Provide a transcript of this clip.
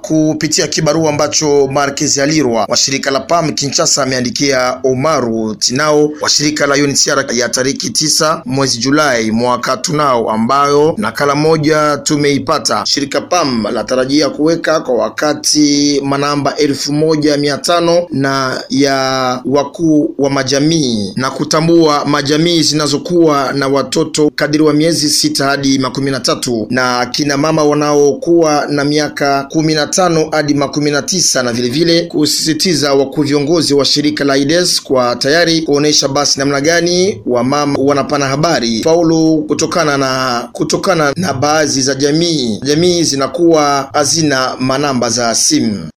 kupitia kibarua ambacho Marquez Alirwa wa shirika la PAM Kinshasa ameandikia Omaru Tinao wa shirika la UNHCR ya tariki tisa mwezi Julai mwaka tunao, ambayo nakala moja tumeipata. Shirika PAM latarajia kuweka kwa wakati manamba elfu moja mia tano na ya wakuu wa majamii na kutambua majamii zinazokuwa na watoto kadiri wa miezi sita hadi makumi na tatu na kina mama wanaokuwa na miaka kumi na tano hadi makumi na tisa na vilevile kusisitiza wakuu viongozi wa shirika la AIDS kwa tayari kuonesha basi namna gani wamama wanapana habari faulu kutokana na kutokana na baadhi za jamii jamii zinakuwa hazina manamba za simu.